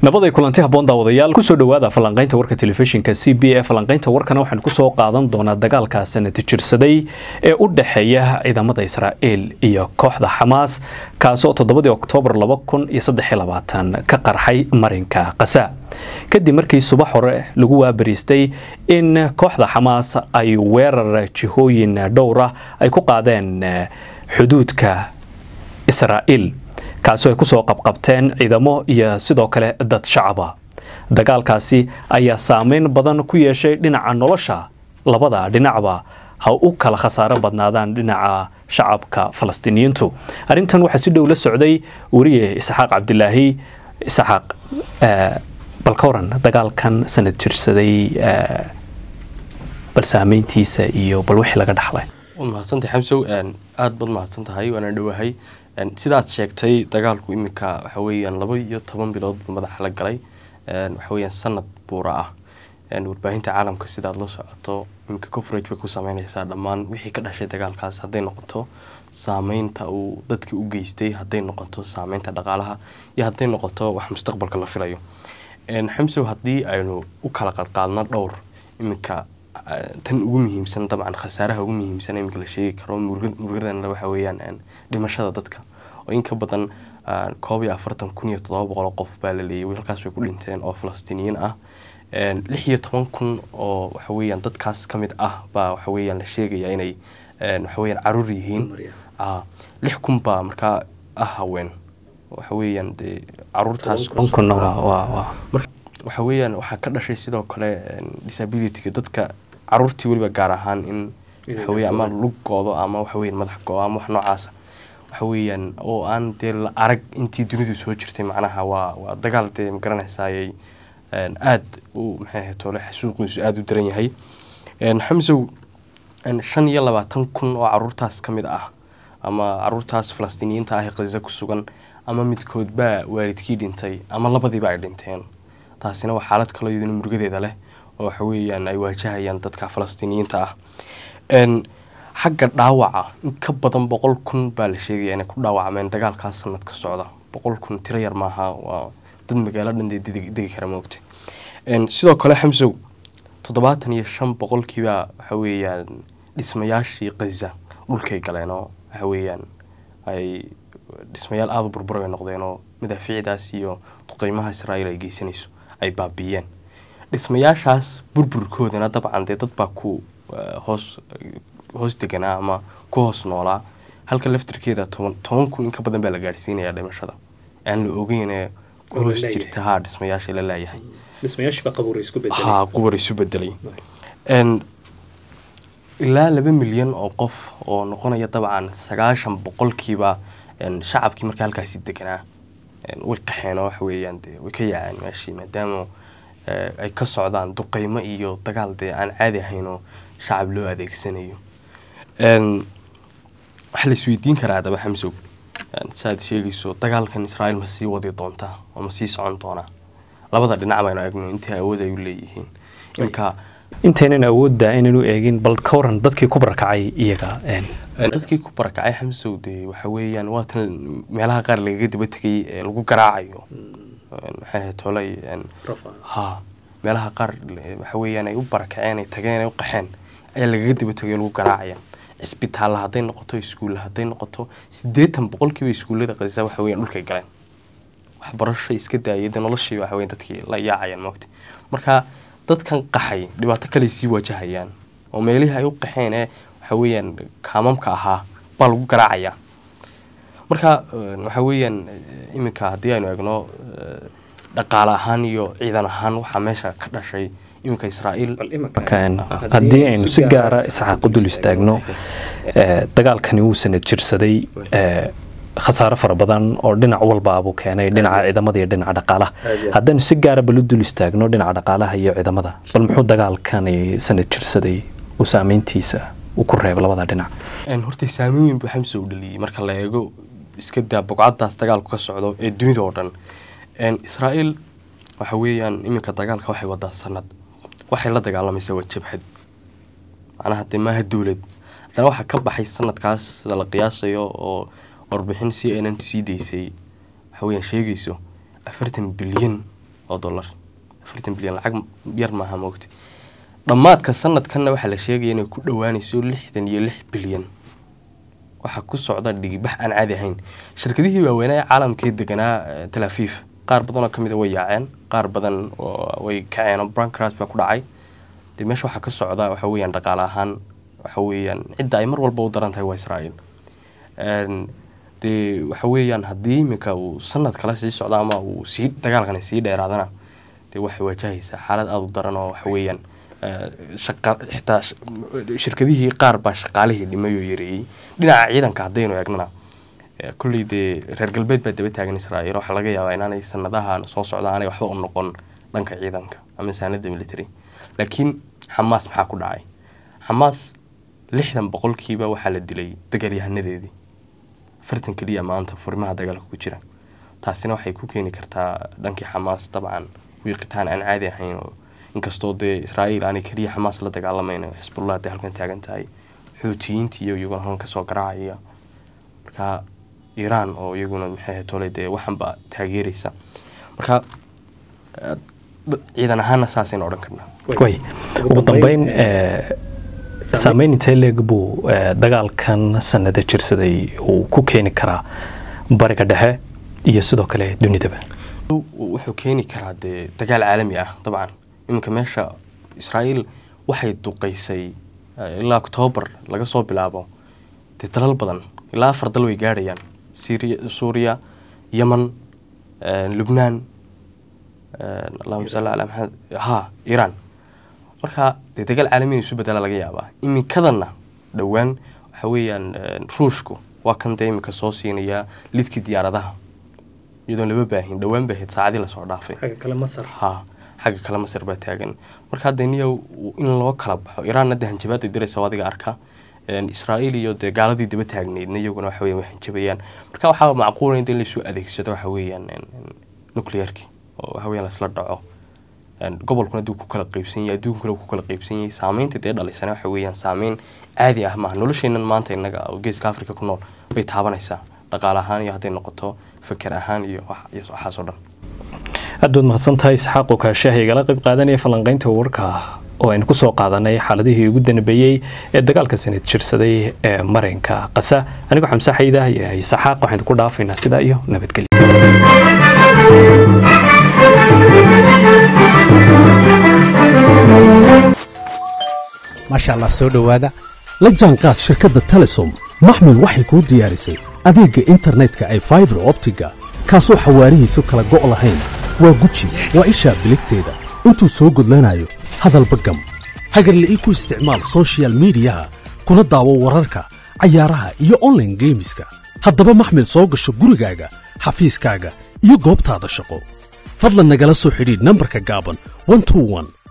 nabaday kulanti haboon daawadayaal kusoo dhowaada falanqaynta warka telefishinka c b e falanqaynta warkana waxaan kusoo qaadan doonaa dagaalka sanati jirsaday ee u dhexeeya ciidamada israa'iil iyo kooxda xamaas kaasoo toddobadii oktoobar laba kun iyo saddex iyo labaatan ka qarxay marinka kasa kadib markii subax hore lagu waabariistay in kooxda xamaas ay weerar jihooyin dhowra ay ku qaadeen xuduudka israa'iil kaasoo ay kusoo qabqabteen ciidamo iyo sidoo kale dad shacaba dagaalkaasi ayaa saameyn badan ku yeeshay dhinaca nolosha labada dhinacba ha u kala khasaaro badnaadaan dhinaca shacabka falastiiniyiintu arrintan waxaa si dhow la socday weriye isxaaq cabdilaahi isxaaq bal ka waran dagaalkan sanad jirsaday bal saameyntiisa iyo bal wixii laga dhaxlay waad mahadsantahay xamsow aada baad mahadsan tahay waana dhowahay sidaad sheegtay dagaalku iminka waxa weeyaan laba iyo toban bilood buu madaxa la galay waxa weeyaan sanad buura ah warbaahinta caalamka sidaad la socoto iminka coverage bay ku sameyneysaa dhammaan wixii ka dhashay dagaalkaas hadday noqoto saameynta uu dadka u geystay hadday noqoto saameynta dhaqaalaha iyo hadday noqoto wax mustaqbalka la filayo xamsow haddii aynu u kala qadqaadno dhowr iminka tan ugu muhiimsan dabcan khasaaraha ugu muhiimsan iminka la sheegi karo murugadana waxa weeyaan dhimashada dadka oo in ka badan koob iyo afartan kun iyo toddoba boqol qof baa la leeyay halkaas way ku dhinteen oo falastiiniyiin ah lix iyo toban kun oo waxa weeyaan dadkaas ka mid ah baa waxa weeyaan la sheegaya inay waxa weeyaan caruur yihiin lix kun baa markaa ah haween waxa weeyaan dee caruurtaas waxa weeyaan waxaa ka dhashay sidoo kale disabilityga dadka caruurtii weliba gaar ahaan in waxawey ama lug goodo ama waxaweyan madax go-o ama wax noocaasa waxa weeyaan oo aan dee la arag intii dunidu soo jirtay macnaha waa waa dagaal dee magaranaysaayay aada u maxay ahayd toole xasuuqiisu aada u daran yahay xamsow shan iyo labaatan kun oo caruurtaas ka mid ah ama caruurtaas falastiiniyiinta ah ee khaza ku sugan ama midkood baa waalidkii dhintay ama labadiiba ay dhinteen taasina waa xaalad kaloo iyaduna murugadeeda leh oo waxa weeyaan ay waajahayaan dadka falastiiniyiinta ah xagga dhaawaca in ka badan boqol kun baa la sheegaya inay ku dhaawacmeen dagaalkaas sanad ka socda boqol kun tiro yar maaha waa dad magaalo dhan dee degi kara moogta sidoo kale xamsow toddobaatan iyo shan boqolkiiba waxa weeyaan dhismayaashii khaza dhulkay galeen oo waxa weeyaan ay dhismayaal aada u burbura bay noqdeen oo madaafiicdaas iyo duqeymaha israa'iil ay geysanayso ay baabiiyeen dhismayaashaas burburkoodana dabcan dee dad baa ku hoos hoos deganaa ama ku hoos noolaa halka laftirkeeda toban toban kun in ka badan baa la gaadhsiinayaa dhimashada aan la ogeyne ku hoos jirta haa dhismayaasha la laayahay ha qubur isu bedelay ilaa laba milyan oo qof oo noqonaya dabcan sagaashan boqolkiiba shacabkii markaa halkaasi deganaa way qaxeen oo waxa weeyaan dee way ka yaaceen meeshii maadaama ay ka socdaan duqeymo iyo dagaal dee aan caadi ahayn oo shacab loo adeegsanayo waxaa la isweydiin karaa adaba xamsow saaad sheegayso dagaalkan israa'iil ma sii wadi doontaa oo ma sii socon doonaa labada dhinac baynu eegno intii awood ay u leeyihiin imka intaynan awoodda inaynu eegin bal ka waran dadkii ku barakacay iyaga dadkii ku barakacay xamsow dee waxa weeyaan waa tan meelaha qaar lagaga daba tegay ee lagu garaacayo maxay ahayd tolay ha meelaha qaar waxa weeyaan ay u barakaceen ay tageen ay u qaxeen ayaa lagaga daba tegay oo lagu garaacaya cisbitaalla hadday noqoto iskuulla hadday noqoto siddeetan boqolkiiba iskuullada qadisa waxa weeyaan dhulkay galeen waxbarasho iska daayay dee noloshii waxa weeyaan dadkii la yaacayaan moogta marka dadkan qaxay dhibaato kale sii wajahayaan oo meelihii ay u qaxeen ee waxa weeyaan kaamamka ahaa baa lagu garaacayaa marka waxa weeyaan iminka haddii aynu eegno dhaqaale ahaan iyo ciidan ahaan waxaa meesha ka dhashay iminka israa'iil haddii aynu si gaara isxaaq u dul istaagno dagaalkani wuu sanad jirsaday khasaaro fara badan oo dhinac walba abuu keenay dhinaca ciidamada iyo dhinaca dhaqaalaha haddaynu si gaara bal u dul istaagno dhinaca dhaqaalaha iyo ciidamada bal muxuu dagaalkani sanad jirsaday uu saameyntiisa uu ku reebo labada dhinac horta saameyn weyn buu xamsa u dhaliyey marka la eego iska daa bogcadaas dagaalku ka socdo ee dunida oo dhan israa'iil waxa weeyaan iminka dagaalka waxay wadaa sanad waxay la dagaalamaysaa waa jabhad macnaha dee maaha dowlad haddana waxaa ka baxay sanadkaas sida la qiyaasayo oo warbixin c n n sii daysay waxa weeyaan sheegayso afartan bilyan oo dollar afartan bilyan lacag yar maaha moogta dhammaadka sanadkanna waxaa la sheegaya inay ku dhowaanayso lixdan iyo lix bilyan waxaa ku socda dhigibax aan caadi ahayn shirkadihii waaweynaa ee caalamkee deganaa tel aviv qaar badanoo ka mida way yaaceen qaar badan way kaceen oo brancras baa ku dhacay dee meesha waxaa ka socda waxa weeyaan dhaqaale ahaan waxa weeyaan cidda ay mar walba u daran tahay waa israa'iil dee waxa weeyaan haddii iminka uu sanad kale sii socdo ama uu sii dagaalkani sii dheeraadana dee waxay wajahaysaa xaalad aada u daran oo waxa weeyaan shaqa xitaa shirkadihii qaar baa shaqaalihii dhimay oo yareeyey dhinaca ciidanka haddaynu eegnana kulley dee reer galbeed baa daba taagan israa'iil waxaa laga yaabaa inaanay sanadahan soo socda aanay waxba u noqon dhanka ciidanka ama saanada military laakiin xamaas maxaa ku dhacay xamaas lixdan boqolkiiba waxaa la dilay dagaalyahanadeedii afartan keliya maanta furimaha dagaalka ku jira taasina waxay ku keeni kartaa dhankii xamaas dabcan wiiqitaan aan caadi ahayn oo inkastoo dee israa'iil aanay keliya xamaas la dagaalamayn xisbullah dee halkan taagan tahay xuutiyiintii iyo iyaguna halkan kasoo garaacaya marka iiraan oo iyaguna maxay ahayd tole dee waxanba taageeraysa marka ciidan ahaana saasaynu odhan karnaa way ugu dambeyn saameyn intee leeg buu dagaalkan sanada jirsaday uu ku keeni karaa bariga dhexe iyo sidoo kale dunidaba wuxuu keeni karaa dee dagaal caalami ah dabcan iminka meesha israa'iil waxay duqaysay ilaa octoobar laga soo bilaabo dee dalal badan ilaa afar dal way gaadhayaan syria suuriya yeman lubnaan allahuma salli calaa maxamed ha iiraan marka dee dagaal caalami isu bedela laga yaabaa iminkadanna dhowaan waxa weeyaan ruushku waa kan dee iminka soo siinaya lidkii diyaaradaha iyadoon laba baahin dhowaan baahayd saacadii lasoo dhaafay xagga kale masar ha xagga kale masar baa taagan marka hadda niyo in loo kala baxo iiraanna dee hanjabaad ay diraysa oo adiga arka israa'iil iyo dee gaaladii daba taagnaydna iyaguna waxa weeyaan way hanjabayaan marka waxaa macquula in laysu adeegsado waxa weeyaan nuclearki oo waxa weeyaan lasla dhaco gobolkuna dib ku kala qaybsan yahay adduunkuna ku kala qaybsan yahay saameynta dee dhalisana waxa weeyaan saameyn caadi ah maaha nolosheennan maanta innaga oo geeska africa ku nool bay taabanaysaa dhaqaale ahaan iyo hadday noqoto fakar ahaan iyo waxaasoo dhan aad baad mahadsan tahay isxaaqo kaashaah igala qayb qaadanaya falanqaynta warka oo aynu ku soo qaadanay xaaladihii ugu danbeeyey ee dagaalka sanad jirsaday ee marinka qasa anigoo xamse xayda iyo isxaaq waxaynu ku dhaafaynaa sidaa iyo nabadgelyo maasha allah soo dhowaada la jaanqaad shirkadda telesom maxmil waxay kuu diyaarisay adeegga internetka ay faibar optiga kaasoo xawaarihiisu kala go' lahayn waa guji waa ishaa biligteeda intuu soo gudlanayo hadalba gam hagarle ii ku isticmaal sochial midiyaha kuna daawo wararka cayaaraha iyo onlaine geemiska haddaba maxmil soo gasho gurigaaga xafiiskaaga iyo goobtaada shaqo fadlan nagala soo xidhiidh nambarka gaaban